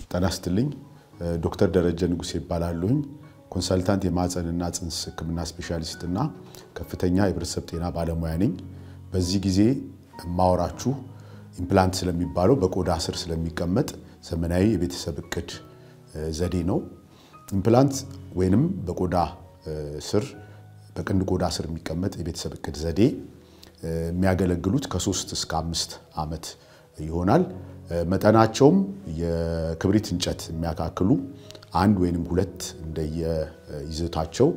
ጤና ይስጥልኝ። ዶክተር ደረጀ ንጉሴ ይባላሉኝ። ኮንሰልታንት የማህፀንና ጽንስ ሕክምና ስፔሻሊስት እና ከፍተኛ የህብረተሰብ ጤና ባለሙያ ነኝ። በዚህ ጊዜ የማወራችሁ ኢምፕላንት ስለሚባለው በቆዳ ስር ስለሚቀመጥ ዘመናዊ የቤተሰብ እቅድ ዘዴ ነው። ኢምፕላንት ወይንም በቆዳ ስር በቅንድ ቆዳ ስር የሚቀመጥ የቤተሰብ እቅድ ዘዴ የሚያገለግሉት ከሶስት እስከ አምስት ዓመት ይሆናል። መጠናቸውም የክብሪት እንጨት የሚያካክሉ አንድ ወይንም ሁለት እንደየይዘታቸው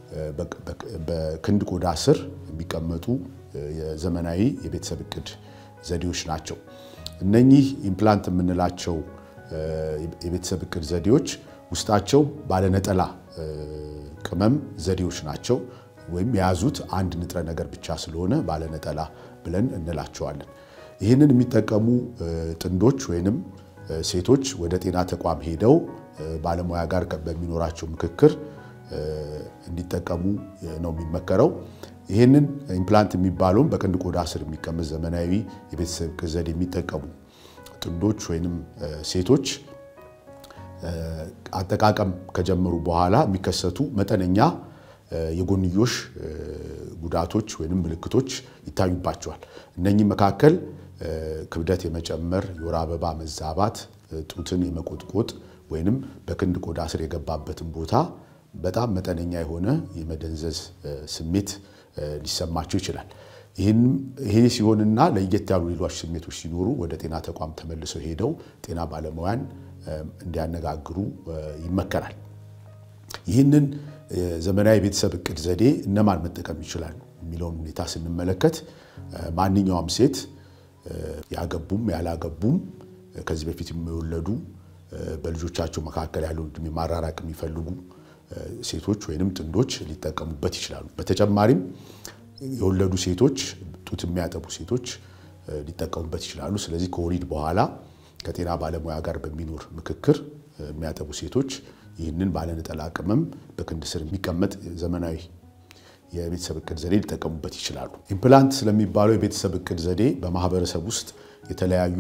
በክንድ ቆዳ ስር የሚቀመጡ የዘመናዊ የቤተሰብ እቅድ ዘዴዎች ናቸው። እነኚህ ኢምፕላንት የምንላቸው የቤተሰብ እቅድ ዘዴዎች ውስጣቸው ባለነጠላ ቅመም ዘዴዎች ናቸው። ወይም የያዙት አንድ ንጥረ ነገር ብቻ ስለሆነ ባለነጠላ ብለን እንላቸዋለን። ይህንን የሚጠቀሙ ጥንዶች ወይንም ሴቶች ወደ ጤና ተቋም ሄደው ባለሙያ ጋር በሚኖራቸው ምክክር እንዲጠቀሙ ነው የሚመከረው። ይህንን ኢምፕላንት የሚባለውን በቅንድ ቆዳ ስር የሚቀመጥ ዘመናዊ የቤተሰብ እቅድ ዘዴ የሚጠቀሙ ጥንዶች ወይንም ሴቶች አጠቃቀም ከጀመሩ በኋላ የሚከሰቱ መጠነኛ የጎንዮሽ ጉዳቶች ወይንም ምልክቶች ይታዩባቸዋል። እነኚህ መካከል ክብደት የመጨመር፣ የወር አበባ መዛባት፣ ጡትን የመቆጥቆጥ ወይንም በክንድ ቆዳ ስር የገባበትን ቦታ በጣም መጠነኛ የሆነ የመደንዘዝ ስሜት ሊሰማቸው ይችላል። ይሄ ሲሆንና ለየት ያሉ ሌሎች ስሜቶች ሲኖሩ ወደ ጤና ተቋም ተመልሰው ሄደው ጤና ባለሙያን እንዲያነጋግሩ ይመከራል። ይህንን ዘመናዊ የቤተሰብ እቅድ ዘዴ እነማን መጠቀም ይችላሉ የሚለውን ሁኔታ ስንመለከት ማንኛውም ሴት ያገቡም ያላገቡም ከዚህ በፊት የሚወለዱ በልጆቻቸው መካከል ያለውን ዕድሜ ማራራቅ የሚፈልጉ ሴቶች ወይንም ጥንዶች ሊጠቀሙበት ይችላሉ። በተጨማሪም የወለዱ ሴቶች፣ ጡት የሚያጠቡ ሴቶች ሊጠቀሙበት ይችላሉ። ስለዚህ ከወሊድ በኋላ ከጤና ባለሙያ ጋር በሚኖር ምክክር የሚያጠቡ ሴቶች ይህንን ባለነጠላ ቅመም በክንድ ስር የሚቀመጥ ዘመናዊ የቤተሰብ እቅድ ዘዴ ሊጠቀሙበት ይችላሉ። ኢምፕላንት ስለሚባለው የቤተሰብ እቅድ ዘዴ በማህበረሰብ ውስጥ የተለያዩ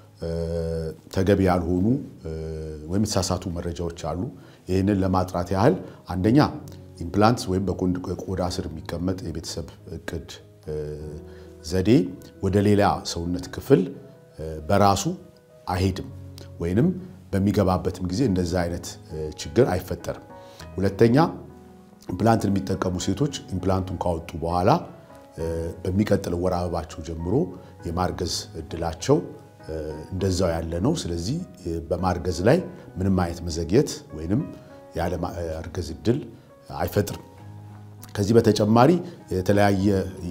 ተገቢ ያልሆኑ ወይም የተሳሳቱ መረጃዎች አሉ። ይህንን ለማጥራት ያህል አንደኛ ኢምፕላንት ወይም በቆዳ ስር የሚቀመጥ የቤተሰብ እቅድ ዘዴ ወደ ሌላ ሰውነት ክፍል በራሱ አይሄድም ወይንም በሚገባበትም ጊዜ እንደዛ አይነት ችግር አይፈጠርም። ሁለተኛ ኢምፕላንትን የሚጠቀሙ ሴቶች ኢምፕላንቱን ካወጡ በኋላ በሚቀጥለው ወር አበባቸው ጀምሮ የማርገዝ እድላቸው እንደዛው ያለ ነው። ስለዚህ በማርገዝ ላይ ምንም አይነት መዘግየት ወይንም ያለ ማርገዝ እድል አይፈጥርም። ከዚህ በተጨማሪ የተለያየ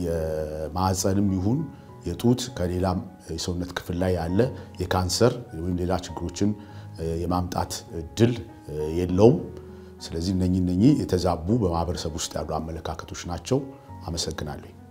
የማህፀንም ይሁን የጡት ከሌላም የሰውነት ክፍል ላይ ያለ የካንሰር ወይም ሌላ ችግሮችን የማምጣት እድል የለውም። ስለዚህ እነኚህ እነኚህ የተዛቡ በማህበረሰብ ውስጥ ያሉ አመለካከቶች ናቸው። አመሰግናለሁ።